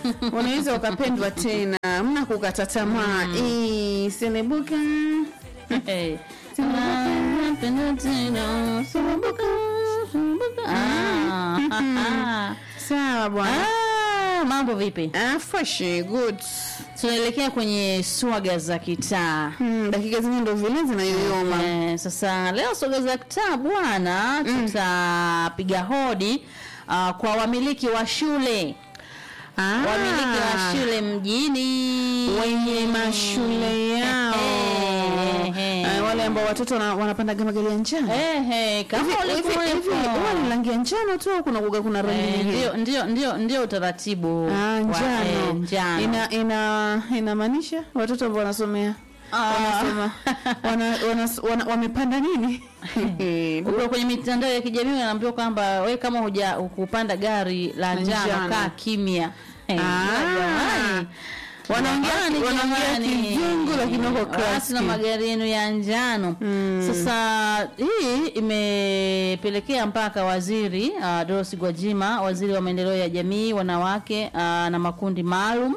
unaweza ukapendwa tena mna kukata tamaa mm. selebuka Eh. Ah, penda tena, sumbuka, sumbuka. Ah. sawa bwana Ah, mambo vipi ah, fresh good tunaelekea kwenye swaga za kitaa hmm, dakika zenye ndo vile zinayoyoma Eh, sasa leo swaga za kitaa bwana tutapiga hodi uh, kwa wamiliki wa shule ah, wamiliki wa shule mjini wenye mashule yao Ehe. Ah, wale ambao watoto wana- wanapanda magari ya njano Ehe, kama Hivi- hivi- hivi ulikuwepo. huwa ni rangi ya njano tu au kuna kuga kuna rangi Eh, nyingine ndio ndio ndio ndio utaratibu Ah, wa- eh, njano njano. ina ina inamaanisha watoto ambao wanasomea Ah. wanasoma wana, wana, wana, wamepanda nini ukiwa kwenye mitandao ya kijamii unaambiwa kwamba we kama huja kupanda gari la La njano njano. kaa kimya Eh, Ah. jamani. Wanaongea- Jamani, wanaongea jamani. kizungu lakini wako Watu classy. na magari yenu ya njano sasa hii imepelekea mpaka waziri uh, Dorothy Gwajima waziri wa maendeleo ya jamii wanawake uh, na makundi maalum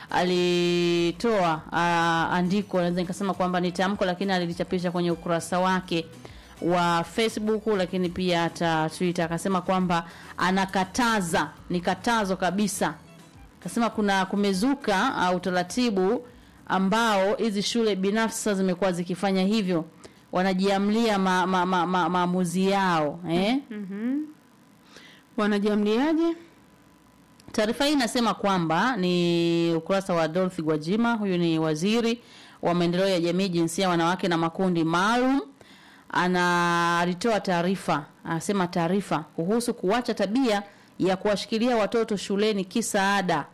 alitoa uh, andiko naweza nikasema kwamba ni tamko lakini alilichapisha kwenye ukurasa wake wa Facebook lakini pia hata Twitter akasema kwamba anakataza ni katazo kabisa kasema kuna kumezuka uh, utaratibu ambao hizi shule binafsi sasa zimekuwa zikifanya hivyo wanajiamlia maamuzi ma, ma, ma, maamuzi yao eh? wanajiamliaje Taarifa hii inasema kwamba ni ukurasa wa Dorothy Gwajima, huyu ni waziri wa maendeleo ya jamii, jinsia, wanawake na makundi maalum. Ana alitoa taarifa, anasema taarifa kuhusu kuacha tabia ya kuwashikilia watoto shuleni kisa ada.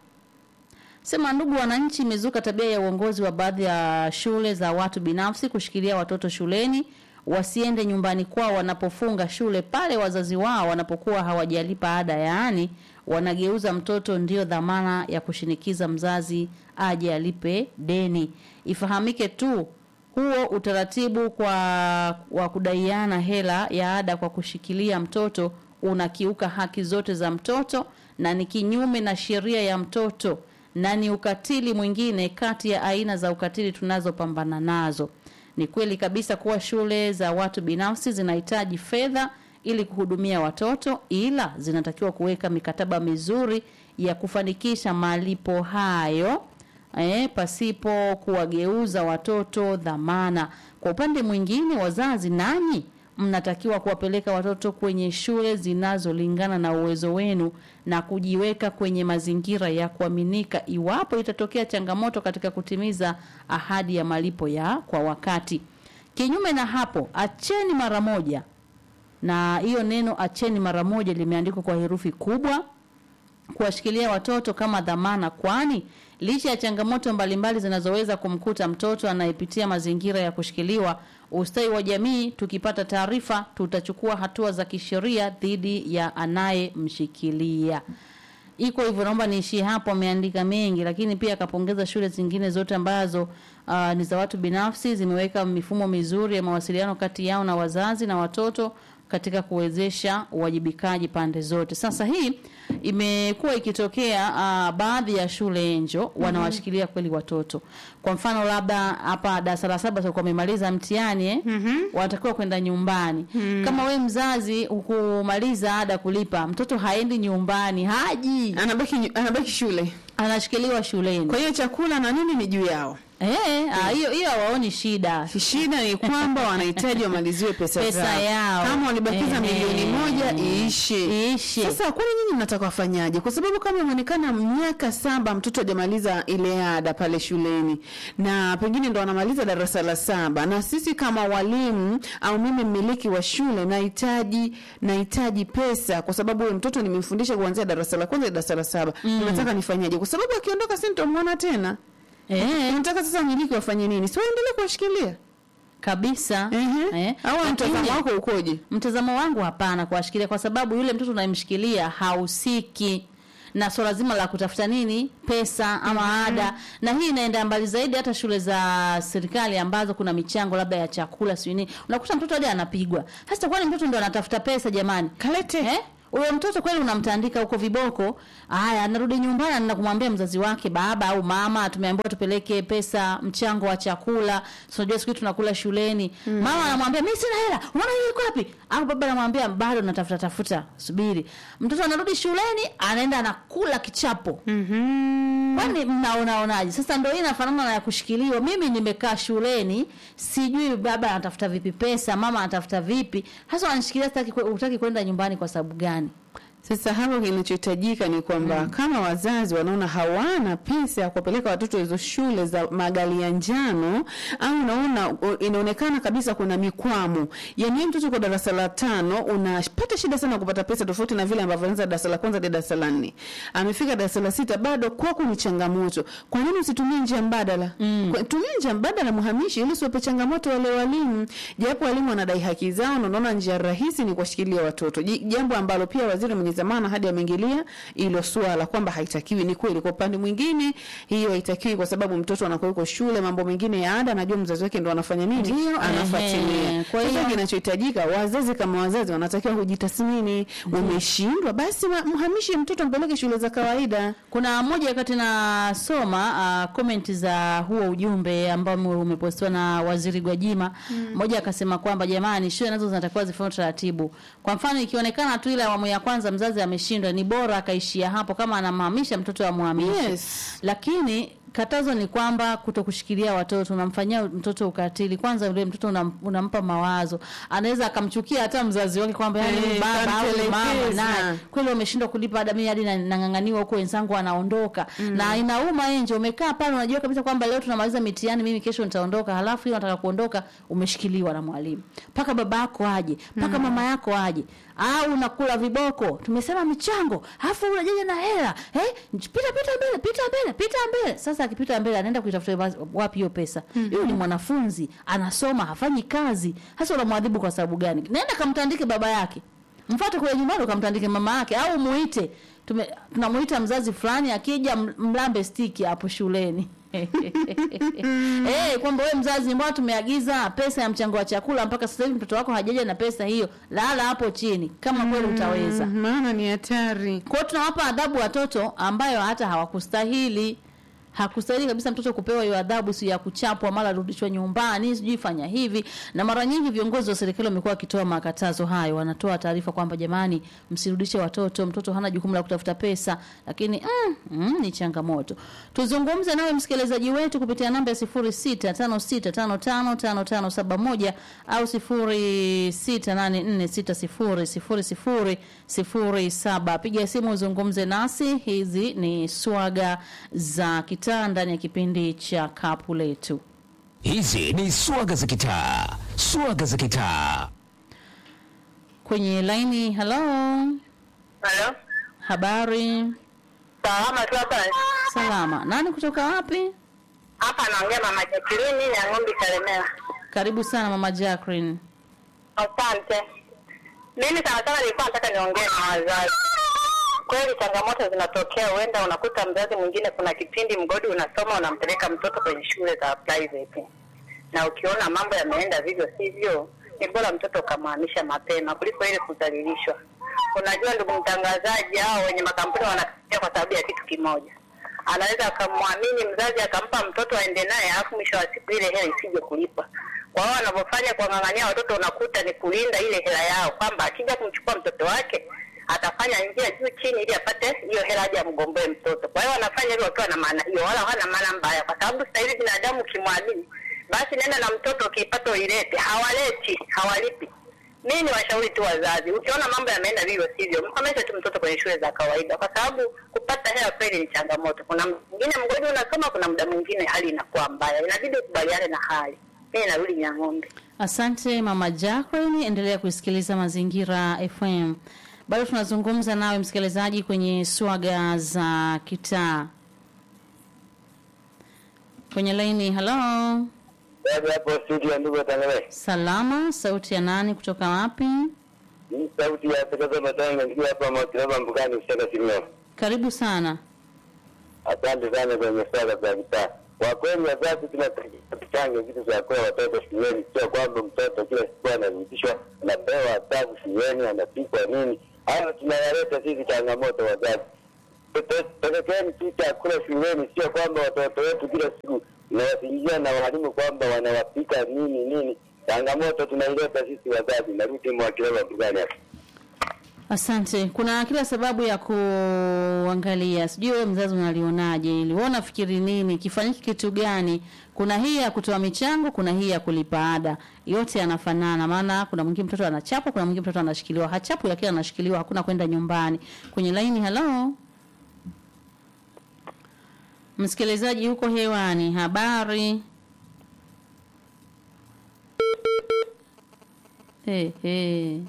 Sema ndugu wananchi, imezuka tabia ya uongozi wa baadhi ya shule za watu binafsi kushikilia watoto shuleni wasiende nyumbani kwao wanapofunga shule pale wazazi wao wanapokuwa hawajalipa ada, yaani wanageuza mtoto ndio dhamana ya kushinikiza mzazi aje alipe deni. Ifahamike tu huo utaratibu kwa wa kudaiana hela ya ada kwa kushikilia mtoto unakiuka haki zote za mtoto na ni kinyume na sheria ya mtoto na ni ukatili mwingine kati ya aina za ukatili tunazopambana nazo. Ni kweli kabisa kuwa shule za watu binafsi zinahitaji fedha ili kuhudumia watoto, ila zinatakiwa kuweka mikataba mizuri ya kufanikisha malipo hayo eh, pasipo kuwageuza watoto dhamana. Kwa upande mwingine, wazazi nanyi mnatakiwa kuwapeleka watoto kwenye shule zinazolingana na uwezo wenu na kujiweka kwenye mazingira ya kuaminika iwapo itatokea changamoto katika kutimiza ahadi ya malipo ya kwa wakati. Kinyume na hapo, acheni mara moja, na hiyo neno acheni mara moja limeandikwa kwa herufi kubwa kuwashikilia watoto kama dhamana, kwani licha ya changamoto mbalimbali zinazoweza kumkuta mtoto anayepitia mazingira ya kushikiliwa, ustawi wa jamii, tukipata taarifa, tutachukua hatua za kisheria dhidi ya anayemshikilia. Iko hivyo, naomba niishie hapo. Ameandika mengi, lakini pia akapongeza shule zingine zote ambazo uh, ni za watu binafsi, zimeweka mifumo mizuri ya mawasiliano kati yao na wazazi na watoto katika kuwezesha uwajibikaji pande zote. Sasa hii imekuwa ikitokea uh, baadhi ya shule enjo wanawashikilia kweli watoto. Kwa mfano labda hapa darasa la saba sio wamemaliza mtihani eh? wanatakiwa kwenda nyumbani. Kama we mzazi hukumaliza ada kulipa, mtoto haendi nyumbani, haji, anabaki nyu- anabaki shule anashikiliwa shuleni. kwa hiyo chakula na nini ni juu yao Eh, ah, hiyo hiyo hawaoni shida. shida ni kwamba wanahitaji wamaliziwe pesa, Pesa zao. yao. kama walibakiza Ehe. milioni moja iishe Iishe. sasa kwani nyinyi mnataka wafanyaje kwa sababu kama imeonekana miaka saba mtoto hajamaliza ile ada pale shuleni na pengine ndo anamaliza darasa la saba na sisi kama walimu au mimi mmiliki wa shule nahitaji nahitaji pesa kwa sababu huyo mtoto nimemfundisha kuanzia darasa la kwanza hadi darasa la saba unataka nifanyaje kwa sababu akiondoka si nitamwona tena Eh, unataka sasa wamiliki wafanye nini si waendelee kuwashikilia kabisa. Ehe. Eh, au lakini- mtazamo wako ukoje Mtazamo wangu hapana kuwashikilia, kwa sababu yule mtoto unayemshikilia hahusiki na swala zima la kutafuta nini pesa ama ada, na hii inaenda mbali zaidi. Hata shule za serikali ambazo kuna michango labda ya chakula sio nini, unakuta mtoto hadi anapigwa. Sasa kwani mtoto ndo anatafuta pesa jamani? kalete Eh? huyo mtoto kweli unamtandika huko viboko haya anarudi nyumbani anaenda kumwambia mzazi wake baba au mama tumeambiwa tupeleke pesa mchango wa chakula tunajua siku hizi tunakula shuleni mama anamwambia mimi sina hela unaona hii iko wapi au baba anamwambia bado natafuta tafuta subiri mtoto anarudi shuleni anaenda anakula kichapo Mhm. kwani mnaonaonaje sasa ndo hii inafanana na ya kushikiliwa mimi nimekaa shuleni sijui baba anatafuta vipi pesa mama anatafuta vipi hasa wananishikilia sitaki kwe- hutaki kwenda nyumbani kwa sababu gani Sasa hapo kinachohitajika ni kwamba kama wazazi wanaona hawana pesa ya kuwapeleka watoto hizo shule za magari ya njano, au unaona u- inaonekana kabisa kuna mikwamo, yani wewe mtoto kwa darasa la tano unapata shida sana kupata pesa, tofauti na vile ambavyo anaanza darasa la kwanza hadi darasa la nne, amefika darasa la sita, bado kwako ni changamoto. Kwa nini usitumie njia mbadala? Kwa- Tumia njia mbadala, muhamishi, ili usiwape changamoto wale walimu, japo walimu wanadai haki zao, na unaona njia rahisi ni kuwashikilia watoto, Ji- jambo ambalo pia waziri mwenye zamana hadi ameingilia hilo swala kwamba haitakiwi. Ni kweli, kwa upande mwingine hiyo haitakiwi, kwa sababu mtoto anakuwa yuko shule, mambo mengine ya ada, anajua mzazi wake ndo anafanya nini, Ndio, anafuatilia. ehe. Kwa Sasa hiyo- kinachohitajika, wazazi kama wazazi wanatakiwa kujitathmini. Umeshindwa, basi wa- mhamishe mtoto, mpeleke shule za kawaida. kuna moja wakati nasoma uh, comment za huo ujumbe ambao ume- umepostiwa na waziri Gwajima mmoja akasema kwamba jamani shule nazo zinatakiwa zifuate taratibu kwa mfano ikionekana tu ile awamu ya kwanza mzazi ameshindwa ni bora akaishia hapo kama anamhamisha mtoto amhamishe Yes. lakini katazo ni kwamba kuto kushikilia watoto unamfanyia mtoto ukatili kwanza yule mtoto unam, unampa mawazo anaweza akamchukia hata mzazi wake kwamba yani Eh, huyu baba au mama kamtelekeza. naye kweli wameshindwa kulipa ada mimi hadi na- nang'ang'aniwa huko wenzangu wanaondoka na inauma nje umekaa pale unajua kabisa kwamba leo tunamaliza mitihani mimi kesho nitaondoka halafu hiyo nataka kuondoka umeshikiliwa na mwalimu mpaka baba yako aje mpaka mama yako aje au unakula viboko tumesema michango halafu unajaja na hela eh pita pita mbele pita mbele pita mbele sasa akipita mbele anaenda kuitafuta wa- wapi hiyo pesa huyu ni mwanafunzi anasoma hafanyi kazi hasa unamwadhibu kwa sababu gani nenda kamtandike baba yake mfuate kule nyumbani ukamtandike mama yake au muite Tume- tunamuita mzazi fulani akija m- mlambe stiki hapo shuleni Eh, kwamba wewe mzazi mbona tumeagiza pesa ya mchango wa chakula mpaka sasa hivi mtoto wako hajaja na pesa hiyo lala hapo chini kama kweli utaweza Mm, maana ni hatari. kwa hiyo tunawapa adhabu watoto ambayo hata hawakustahili hakustahili kabisa mtoto kupewa hiyo adhabu si ya kuchapwa mara rudishwa nyumbani sijui fanya hivi na mara nyingi viongozi wa serikali wamekuwa wakitoa makatazo hayo wanatoa taarifa kwamba jamani msirudishe watoto mtoto hana jukumu la kutafuta pesa lakini mm, mm, ni changamoto tuzungumze nawe msikilizaji wetu kupitia namba ya 0656555571 au 0684600007 piga simu uzungumze nasi hizi ni swaga za kitaa ndani ya kipindi cha kapu letu Hizi ni swaga za kitaa, swaga za kitaa. kwenye laini halo Halo, habari salama tu hapa. salama nani kutoka wapi Hapa naongea mama Jacqueline ya ng'ombe Kalemera. karibu sana mama Jacqueline Asante. Mimi sana sana nilikuwa nataka niongee na wazazi. Kweli changamoto zinatokea, huenda unakuta mzazi mwingine, kuna kipindi mgodi unasoma, unampeleka mtoto kwenye shule za private, na ukiona mambo yameenda vivyo sivyo, ni bora mtoto ukamhamisha mapema kuliko ile kudhalilishwa. Unajua ndugu mtangazaji, hao wenye makampuni wanakimbia kwa sababu ya kitu kimoja anaweza akamwamini mzazi akampa mtoto aende naye, alafu mwisho wa siku ile hela isije kulipwa. Kwa hiyo wanavyofanya kuwang'ang'ania watoto, unakuta ni kulinda ile hela yao, kwamba akija kumchukua mtoto wake atafanya njia juu chini ili apate hiyo hela aje amgomboe mtoto. Kwa hiyo wanafanya hivyo wakiwa na maana hiyo, wala hawana maana mbaya, kwa sababu sasa hivi binadamu ukimwamini, basi nenda na mtoto, ukipata uilete. Hawaleti, hawalipi. Mimi ni washauri tu wazazi, ukiona mambo yameenda vivyo sivyo, mkomeshe tu mtoto kwenye shule za kawaida, kwa sababu kupata hela kweli ni changamoto. Kuna mwingine mgodi unasoma, kuna muda mwingine hali inakuwa mbaya, inabidi ukubaliane na hali. Mimi narudi Nyang'ombe. Asante mama Jacqueline, endelea kusikiliza Mazingira FM. Bado tunazungumza nawe msikilizaji kwenye swaga za kitaa. Kwenye laini, halo, Baada hapo studio, ndugu watangazaji, salama. Sauti ya nani kutoka wapi? hii sauti ya Takaza Matanga nikiwa hapa Mwakinaba Mbugani Usaka Simeo. Karibu sana. Asante sana kwenye swala za vitaa. Kwa kweli wazazi tunatakiwa tuchange vitu vya kuwa watoto shuleni, sio kwamba mtoto kila siku anarudishwa anapewa adhabu shuleni, anapikwa nini, hayo tunayaleta sisi changamoto wazazi. Pelekeni tu chakula shuleni, sio kwamba watoto wetu kila siku nawasingizia na walimu kwamba wanawapika nini nini. Changamoto tunaileta sisi wazazi. Narudi Mwakileba Mbugani hapa. Asante. Kuna kila sababu ya kuangalia, sijui wewe mzazi unalionaje, ili wewe unafikiri nini, kifanyike kitu gani? Kuna hii ya kutoa michango, kuna hii ya kulipa ada, yote yanafanana. Maana kuna mwingine mtoto anachapwa, kuna mwingine mtoto anashikiliwa, hachapwi lakini anashikiliwa, hakuna kwenda nyumbani. Kwenye laini, hello msikilizaji, huko hewani, habari hey, hey.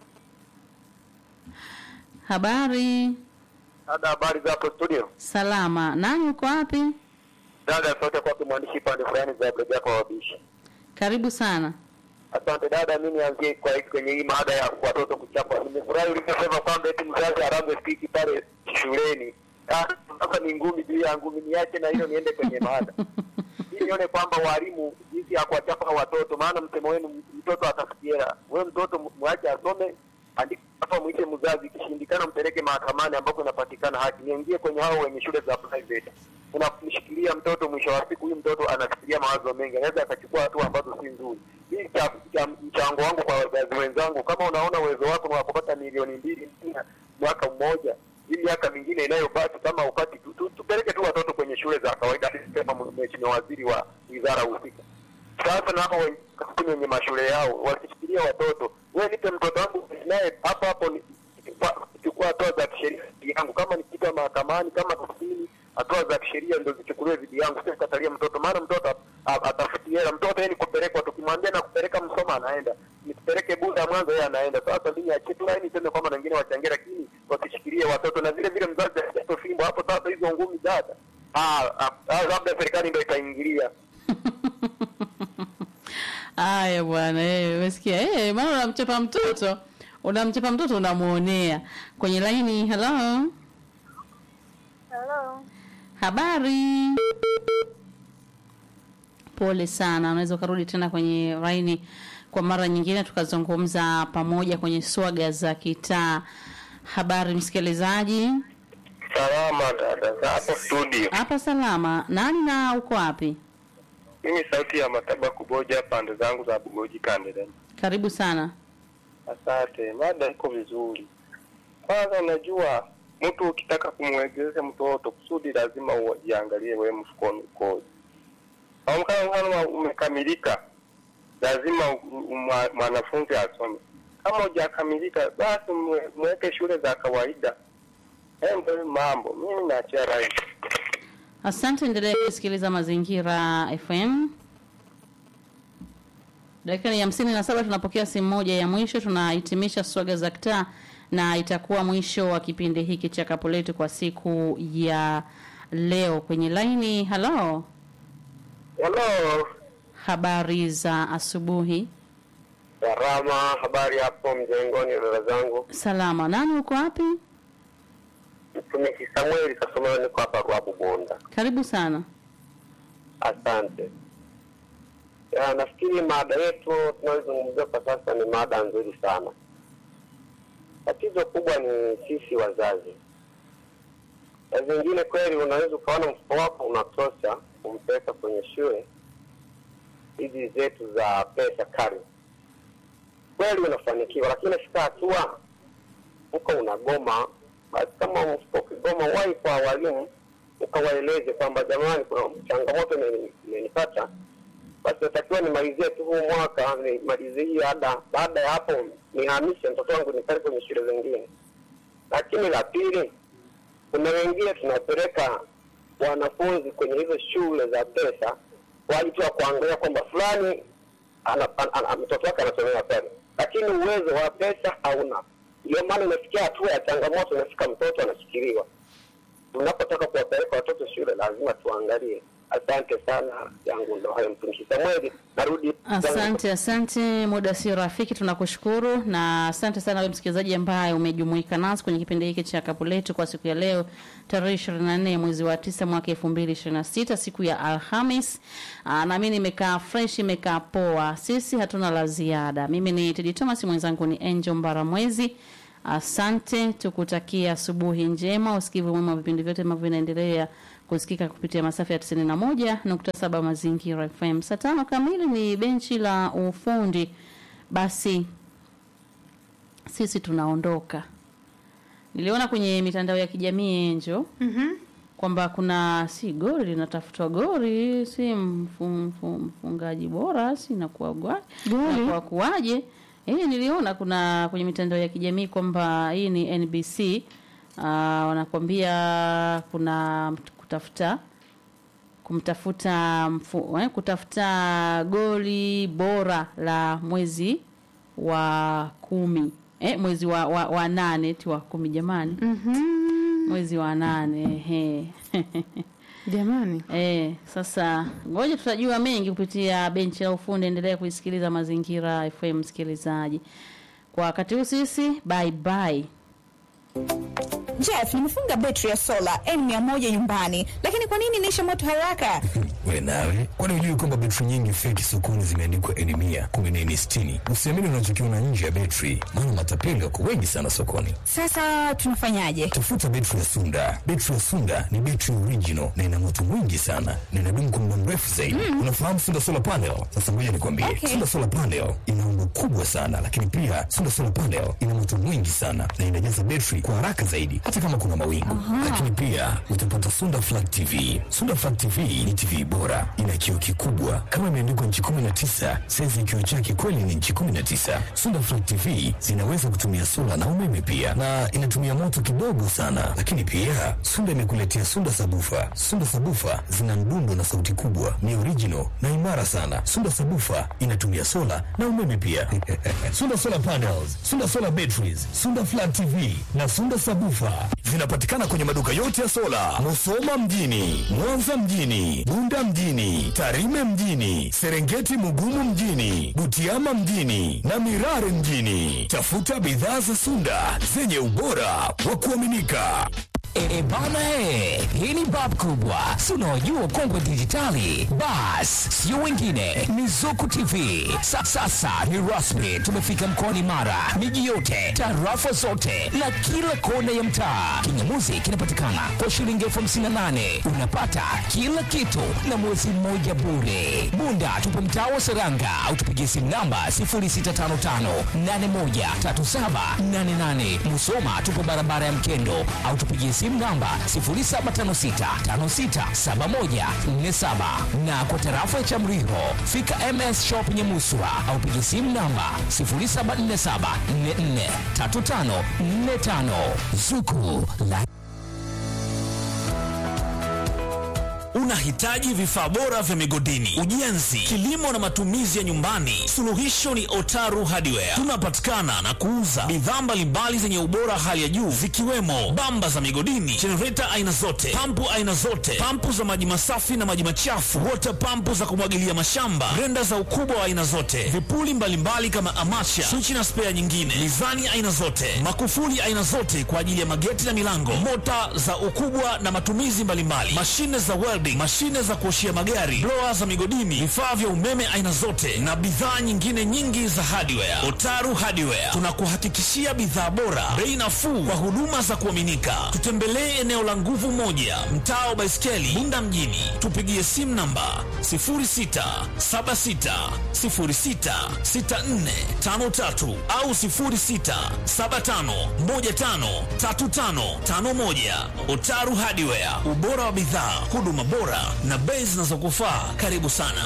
Habari Dada, habari za hapo studio? salama. Nani uko wapi? Dada, sote kwake mwandishi pande fulani za Brega kwa wabishi. Karibu sana. Asante dada, mimi nianzie kwa hiki kwenye hii mada ya watoto kuchapwa. Nimefurahi uliposema kwamba eti mzazi arambe stiki pale shuleni. Ah, Sasa ni ngumi juu ya ngumi, niache na hiyo niende kwenye mada ili nione kwamba walimu jinsi ya kuwachapa watoto, maana msemo wenu mtoto atafikiera. Wewe mtoto mu- mwache asome, andika hapa, mwite mzazi, ikishindikana mpeleke mahakamani ambapo inapatikana haki. Niingie kwenye hao wenye shule za private, unamshikilia mtoto, mwisho wa siku huyu mtoto anafikiria mawazo mengi, anaweza akachukua hatua ambazo si nzuri. Hii cha, cha mchango wangu kwa wazazi wenzangu, kama unaona uwezo wako ni wa kupata milioni mbili mwaka mmoja hii miaka mingine inayobaki kama upati tu, tu, tupeleke tu watoto kwenye shule za kawaida kama mheshimiwa waziri wa wizara husika. Sasa na hapo wenye kampuni wenye mashule yao wakishikilia watoto, wewe nipe mtoto wangu naye hapo hapo ni- pa- chukua hatua za kisheria dhidi yangu, kama nikita mahakamani, kama kusini, hatua za kisheria ndio zichukuliwe dhidi yangu, sio katalia mtoto, maana mtoto a- atafuti hela. Mtoto yeye ni kupelekwa, tukimwambia na kupeleka Msoma anaenda, nikipeleke Bunda Mwanza yeye anaenda. Sasa mimi achie tu laini, niseme kwamba na wengine wachangie, lakini wasishikilie watoto, na vile vile mzazi asipe fimbo hapo. Sasa hizo ngumi dada, ah, ah, ah, labda serikali ndio itaingilia. Haya bwana, eh, umesikia? Eh, maana unamchapa mtoto, unamchapa mtoto unamuonea. Kwenye laini, hello. Hello. Habari. Pole sana, unaweza ukarudi tena kwenye laini kwa mara nyingine tukazungumza pamoja kwenye swaga za kitaa. Habari msikilizaji, Salama dada, za hapo studio. hapa salama. Nani na uko wapi? Mimi sauti ya Mataba Kuboja, pande zangu za Bugoji Kandele. Karibu sana. Asante, mada iko vizuri. Kwanza, unajua mtu ukitaka kumwegeza mtoto kusudi lazima ujiangalie wewe mfukoni ukoje. Kwa mfano kama umekamilika, lazima u- u- mwa- mwanafunzi asome. Kama hujakamilika, basi mwe- mweke shule za kawaida. Hayo ndio mambo. Mimi naachia rai. Asante, endelea kusikiliza Mazingira FM. Dakika ni hamsini na saba tunapokea simu moja ya mwisho, tunahitimisha swaga za kitaa na itakuwa mwisho wa kipindi hiki cha kapu letu kwa siku ya leo. Kwenye laini, halo, Hello. habari za asubuhi. Salama, habari hapo mjengoni dada zangu. Salama, nani uko wapi? Mtumishi Samueli Kasomero, niko hapa Ruabu Bonda. Karibu sana. Asante. Ya, nafikiri mada yetu tunayozungumzia kwa sasa ni mada nzuri sana. Tatizo kubwa ni sisi wazazi. Na zingine kweli, unaweza ukaona mfuko wako unatosha kumpeleka kwenye shule hizi zetu za pesa kali, kweli unafanikiwa, lakini nafika hatua mfuko unagoma. Basi kama mfuko ukigoma, wahi kwa walimu ukawaeleze kwamba jamani, kuna changamoto imeni- imenipata, basi natakiwa nimalizie tu huu mwaka, nimalizie hii ada. Baada ya hapo nihamishe mtoto wangu nipeleke kwenye shule zingine. Lakini la pili, kuna wengine tunapeleka wanafunzi kwenye hizo shule za pesa kwa ajili tu ya kuangalia kwamba fulani ana- ana- ana- mtoto wake anasomea pale, lakini uwezo wa pesa hauna. Ndio maana inafikia hatua ya changamoto, inafika mtoto anashikiliwa. Tunapotaka kuwapeleka watoto shule, lazima tuangalie. Asante sana, yangu ndo hayo. Mtumishi Samueli, narudi Asante, asante. Muda si rafiki, tunakushukuru na asante sana wewe msikilizaji ambaye umejumuika nasi kwenye kipindi hiki cha kapu letu kwa siku ya leo tarehe 24 ya mwezi wa tisa mwaka 2026 siku ya Alhamis. Aa, na mimi nimekaa fresh, imekaa poa. Sisi hatuna la ziada. Mimi ni Tedi Thomas, mwenzangu ni Angel Mbaramwezi. Asante, tukutakia asubuhi njema, usikivu mwema wa vipindi vyote ambavyo vinaendelea kusikika kupitia masafa ya 91.7 Mazingira FM. Saa tano kamili ni benchi la ufundi. Basi sisi tunaondoka. Niliona kwenye mitandao ya kijamii Enjo kwamba kuna si goli linatafutwa goli si mfu- mfu- mfungaji bora si inakuwa gwa- Goli? inakuwa kuwaje eh niliona kuna kwenye mitandao ya kijamii kwamba hii ni NBC uh, wanakwambia kuna mt- kutafuta kumtafuta mfu, eh, kutafuta goli bora la mwezi wa kumi eh, mwezi wa, wa, wa nane ti wa kumi jamani mwezi wa nane ehe. Jamani, Eh, sasa ngoja tutajua mengi kupitia benchi la ufundi. Endelea kuisikiliza Mazingira FM msikilizaji. Kwa wakati huu sisi bye bye. Jeff, nimefunga betri ya sola N100 nyumbani, lakini kwa nini inaisha moto haraka? We nawe, kwani hujui kwamba betri nyingi feki sokoni zimeandikwa N mia kumi na nne sitini? Usiamini unachokiona nje ya betri, maana matapeli wako wengi sana sokoni. Sasa tunafanyaje? Tafuta betri ya Sunda. Betri ya Sunda ni betri original na ina moto mwingi sana na inadumu kwa muda mrefu zaidi. Unafahamu Sunda solar panel? Sasa ngoja nikwambie, Okay. Sunda solar panel ina umbo kubwa sana, lakini pia Sunda solar panel ina moto mwingi sana na inajaza betri kwa haraka zaidi, hata kama kuna mawingu. Lakini pia utapata Sunda flat TV. Sunda flat TV ni TV bora, ina kioo kikubwa kama imeandikwa nchi 19, saizi kioo chake kweli ni nchi 19. Sunda flat TV zinaweza kutumia sola na umeme pia, na inatumia moto kidogo sana. Lakini pia Sunda imekuletea Sunda sabufa. Sunda sabufa zina mdundo na sauti kubwa, ni original na imara sana. Sunda sabufa inatumia sola na umeme pia. Sunda solar panels, Sunda solar batteries, Sunda flat TV na Sunda sabufa zinapatikana kwenye maduka yote ya sola, Musoma mjini, Mwanza mjini, Bunda mjini, Tarime mjini, Serengeti Mugumu mjini, Butiama mjini na Mirare mjini. Tafuta bidhaa za Sunda zenye ubora wa kuaminika. E, bana he, hii ni bab kubwa, si unaojua kongwe dijitali. Bas, sio wengine, ni Zuku TV. Sa, sasa ni rasmi, tumefika mkoani Mara, miji yote, tarafa zote na kila kona ya mtaa. Kingamuzi kinapatikana kwa shilingi elfu hamsini na nane unapata kila kitu na mwezi mmoja bure. Bunda tupo mtaa wa Seranga au tupigie simu namba 0655813788. Musoma tupo barabara ya Mkendo au tupigie simu namba 0756567147 na kwa tarafa ya Chamriho fika MS Shop Nyamuswa au pigie simu namba 0747443545 Zuku la Unahitaji vifaa bora vya migodini, ujenzi, kilimo na matumizi ya nyumbani? Suluhisho ni Otaru Hardware. Tunapatikana na kuuza bidhaa mbalimbali zenye ubora hali ya juu zikiwemo bamba za migodini, jenereta aina zote, pampu aina zote, pampu za maji masafi na maji machafu, water pampu za kumwagilia mashamba, grenda za ukubwa wa aina zote, vipuli mbalimbali kama amacha, swichi na spea nyingine, mizani aina zote, makufuli aina zote kwa ajili ya mageti na milango, mota za ukubwa na matumizi mbalimbali, mashine za welding, mashine za kuoshia magari, blower za migodini, vifaa vya umeme aina zote na bidhaa nyingine nyingi za hardware. Otaru Hardware tunakuhakikishia bidhaa bora, bei nafuu kwa huduma za kuaminika. Tutembelee eneo la nguvu moja, mtaa wa Baiskeli, Bunda mjini. Tupigie simu namba 0676066453 au 0675153551. Otaru Hardware, ubora wa bidhaa, huduma bora na bei zinazokufaa. Karibu sana.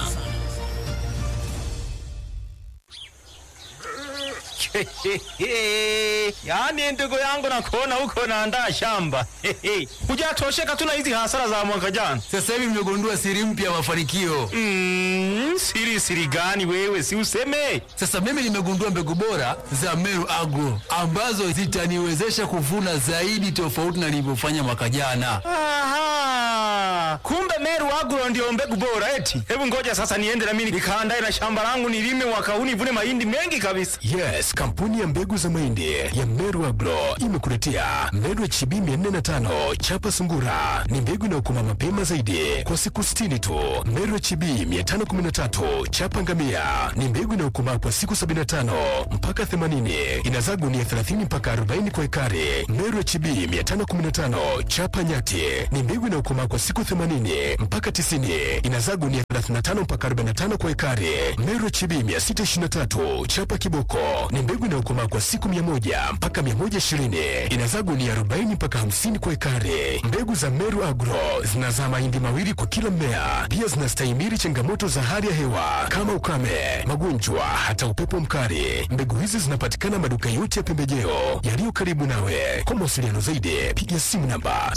yaani ndugu yangu nakuona huko naandaa shamba hujatosheka tu na hizi hasara za mwaka jana Sasa hivi nimegundua siri mpya ya mafanikio. mm, siri siri gani wewe si useme Sasa mimi nimegundua mbegu bora za Meru Agro ambazo zitaniwezesha kuvuna zaidi tofauti na nilivyofanya mwaka jana. Aha. Ah, kumbe Meru Agro ndio mbegu bora eti. Hebu ngoja sasa niende na mimi nikaandae na shamba langu nilime mwaka huu nivune mahindi mengi kabisa. Yes, kampuni ya mbegu za mahindi ya Meru Agro imekuletea Meru HB 405 chapa sungura. Ni mbegu inayokoma mapema zaidi kwa siku 60 tu. Meru HB 513 chapa ngamia ni mbegu inayokomaa kwa siku 75 mpaka 80. Inazaa gunia 30 mpaka 40 kwa ekari. Meru HB 515 chapa nyati ni mbegu inayokomaa kwa siku 80 mpaka 90. Inazaa gunia 35 mpaka 45 kwa ekari. Meru HB 623 chapa kiboko ni mbegu inayokomaa kwa siku 100 mpaka 120. Inazaa gunia 40 mpaka 50 kwa ekari. Mbegu za Meru Agro zinazaa mahindi mawili kwa kila mmea. Pia zinastahimili changamoto za hali ya hewa kama ukame, magonjwa, hata upepo mkali. Mbegu hizi zinapatikana maduka yote ya pembejeo yaliyo karibu nawe. Kwa mawasiliano zaidi, piga simu namba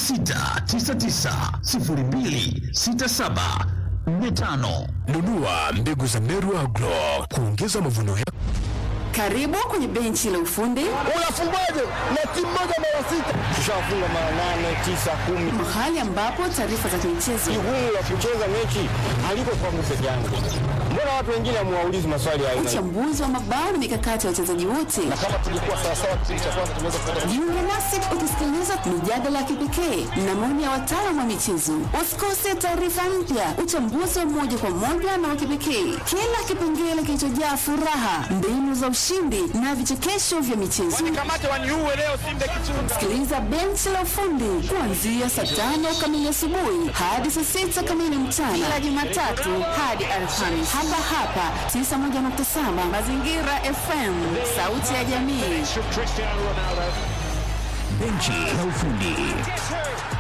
06990267 45. nunua mbegu za Meru Agro kuongeza mavuno yako. Karibu kwenye benchi la ufundi. Unafungaje na timu moja mara sita? Tushafunga mara nane, tisa, kumi. Mahali ambapo taarifa za kimichezo, Jukumu la kucheza mechi haliko kwangu peke yangu. Mbona watu wengine hamuwaulizi maswali hayo? uchambuzi wa mabao na mikakati ya wachezaji wote. Na kama tulikuwa sawa sawa kipindi cha kwanza tunaweza kupata Jiunge nasi ukisikiliza mijadala ya kipekee na maoni ya wataalamu wa michezo. Usikose taarifa mpya, uchambuzi wa moja kwa moja na wa kipekee, kila kipengele kilichojaa furaha, mbinu za ushindi na vichekesho vya michezo. Kamate waniuwe leo Simba kichunga. Sikiliza benchi la ufundi kuanzia saa tano kamili asubuhi hadi saa sita kamili mchana kila Jumatatu hadi Alhamisi hapa hapa 91.7 Mazingira FM, sauti ya jamii. Benchi la ufundi.